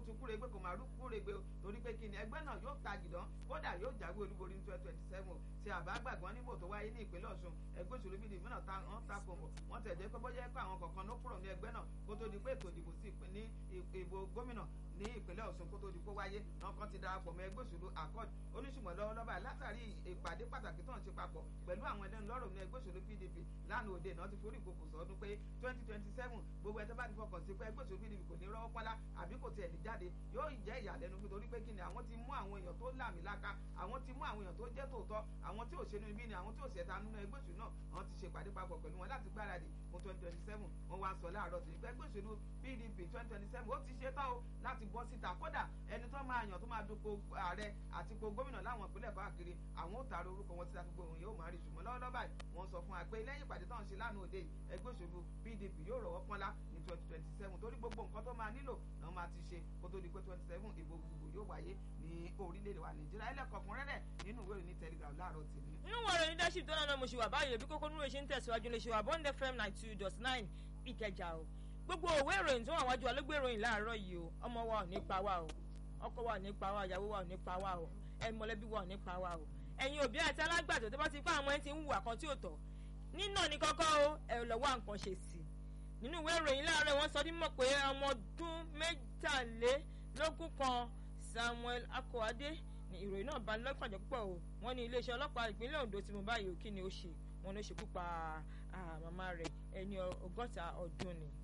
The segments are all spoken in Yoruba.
tún kúrègbè kò máa rú kúrègbè torí pé kí ni ẹgbẹ́ náà yóò ta jìdán kódà yóò jáwé olúborí ní twenty twenty seven tí àbágbàgbọ́n níbò tó wáyé ní ìpínlẹ̀ ọ̀ṣun ẹgbẹ́ òṣèlú bíi ìmọ̀nà wọ́n ta kò mọ̀ wọ́n tẹ̀ jẹ́ pé bọ́jẹ́ pé àwọn kọ̀ọ̀kan ló kúrò ní ẹgbẹ́ náà kó tó di pé ètò ìdìbò sí ní ìbò gómìnà ní ìpínlẹ̀ ọ̀ṣun kó tó di pé wáyé náà kan ti darapọ̀ mọ́ ẹgbẹ́ òṣèlú accord oníṣùmọ̀ lọ́wọ́lọ́wọ́ látàrí ìpàdé pàtàkì tó ń ṣe papọ̀ pẹ̀lú àwọn ẹlẹ́nu lọ́rọ̀ ní ẹgbẹ́ òṣèlú pdp lánàá òde náà ti forí ìkòkò sọdún pé twenty twenty seven gbogbo ẹ̀ tó bá ti fọkàn sí pé ẹgbẹ́ òṣèlú pdp kò ní rọ́wọ́ pọ́nlá àbí kò tiẹ̀ lè jáde yóò jẹ́ ìyàlẹ́nu nítorí pé kí ni àwọn ti mú àwọn èèyàn tó làmìlaka àwọn ti mú àwọn èèyàn tó jẹ́ tòótọ́ àwọn tí ò ṣe nínú ibi ni àwọn tí ò ṣẹ̀ta nínú ẹgbẹ́ òṣèlú náà wọ́n ti ṣe ìpàdé papọ̀ pẹ̀lú wọn láti gbáradì fún twenty twenty seven wọ́n wá sọ láàárọ̀ sí pé ẹgbẹ́ òṣèlú pdp twenty twenty seven ó ti ṣe tán o láti bọ́ síta kódà ẹni tó máa yàn tó máa dupò ààrẹ àti ipò gómìnà láwọn ìpínlẹ̀ káàkiri àwọn ò tààrà orúkọ wọn síta gbogbo òun yóò máa rí ṣùgbọ́n lọ́wọ́lọ́wọ́ báyìí wọ́n sọ fún wa pé lẹ́yìn ìpàdé tó ń ṣe lánàá òde ẹgbẹ́ òṣèlú pdp yóò rọ̀wọ́ pọ́nlá ní twenty twenty seven torí gbogbo nǹkan tó máa nílò náà máa ti ṣe kó tó di pé twenty seven ìbò gbogbo yóò wáyé ní orílẹ̀-èdè wa nàìjíríà ẹlẹ́kọ̀ọ́kùnrẹ́rẹ́ nínú ìwé ìròyìn telegram láàárọ̀ tèmi. nínú wọn rẹ leadership tó náà mo ṣe wà báyìí bí kókó nínú ìṣe ń tẹ̀síwájú lè ṣe wà bond fm nine two dot nine ìkẹjà o gbogbo òwe ìròyìn tó wà wájú alógbé ìròyìn láàárọ̀ yìí o ọmọ wa ò ní pa wá o ọkọ wa ò ní pa wá ìyàwó wa ò ní pa wá o ẹ mọ̀lẹ́bí wa ò ní pa wá o ẹ̀yin òbí àti alágbàtọ́ tó bá ti pa àwọn ẹni tí ń hùwà kan tí ò tọ́ nínà ní kọ́kọ́ o ẹ lọ wá nǹkan ṣe sí i nínú ìwé ìròyìn láàárọ̀ wọ́n sọ dímọ̀ pé ọmọ ọdún mẹ́tàlélógún kan Samuel Akọ́adé ní ìròyìn náà bá lọ́kàn jẹ́ púpọ̀ o wọ́n ní iléeṣẹ́ ọlọ́pàá ìpínlẹ̀ Ondo tí mo báyìí ò kí ni ó ṣe wọn ló ṣekú pa màmá rẹ̀ ẹni ọgọ́ta ọdún ni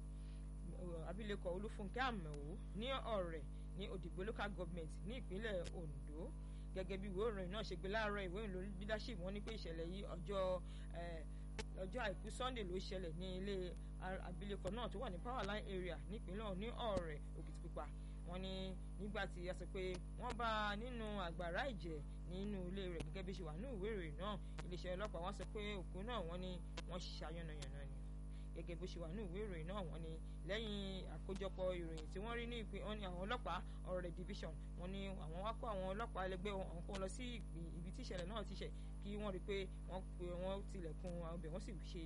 abilékọ Olúfúnkẹ́ Àmọ̀wò ní ọ̀rẹ́ ní Òdìgbò local government ní ìpínlẹ̀ Ondo gẹ́gẹ́ bí ìwé ìròyìn náà ṣe gbé láàárọ̀ ìwé ìròyìn leadership wọ́n ní pé ìṣẹ̀lẹ̀ yìí ọjọ́ ọjọ́ àìkú Sunday ló ṣẹlẹ̀ ní ilé abilékọ náà tó wà ní Powerline area nípínlẹ̀ ní ọ̀rẹ́ Òkìtìpupa wọ́n ní nígbà tí a sọ pé wọ́n bá a nínú àgbàrá ìjẹ́ nínú ilé rẹ̀ gẹ́gẹ́ bí ṣe wà ní ìwé ìròyìn náà iléeṣẹ́ ọlọ́pàá wọ́n sọ pé òkú náà wọ́n ní wọ́n ṣiṣẹ́ ayánnayànna ni gẹ́gẹ́ bó ṣe wà ní ìwé ìròyìn náà wọ́n ní lẹ́yìn àkójọpọ̀ ìròyìn tí wọ́n rí ní ìpín wọ́n ní àwọn ọlọ́pàá ọ̀rẹ́ division wọ́n ní àwọn wá kó àwọn ọlọ́pàá ẹlẹgbẹ́ wọn kó lọ sí ibi tí ìṣẹ̀lẹ̀ náà ti ṣẹ̀ kí wọ́n rí pé wọ́n pe wọ́n tilẹ̀kùn àwọn ibẹ̀ wọ́n sì ṣe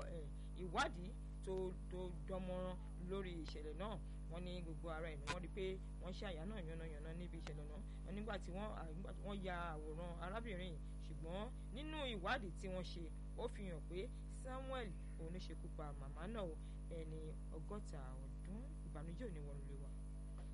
ìwádìí tó tó dánmọ́rán lórí ìṣẹ̀lẹ̀ náà wọ́n ní gbogbo ara ẹ̀ ni wọ́n rí pé wọ́n ṣe àyà náà yànnàyànnà níbi ìṣẹ̀lẹ̀ náà wọ́n nígbà tí wọ́n ya àwòrán arábìnrin yìí ṣùgbọ́n nínú ìwádìí tí wọ́n ṣe ó fi hàn pé Samuel òun ló ṣekú pa màmá náà ẹni ọgọ́ta ọdún ìbànújẹ́ ò ní wọnú lé wa.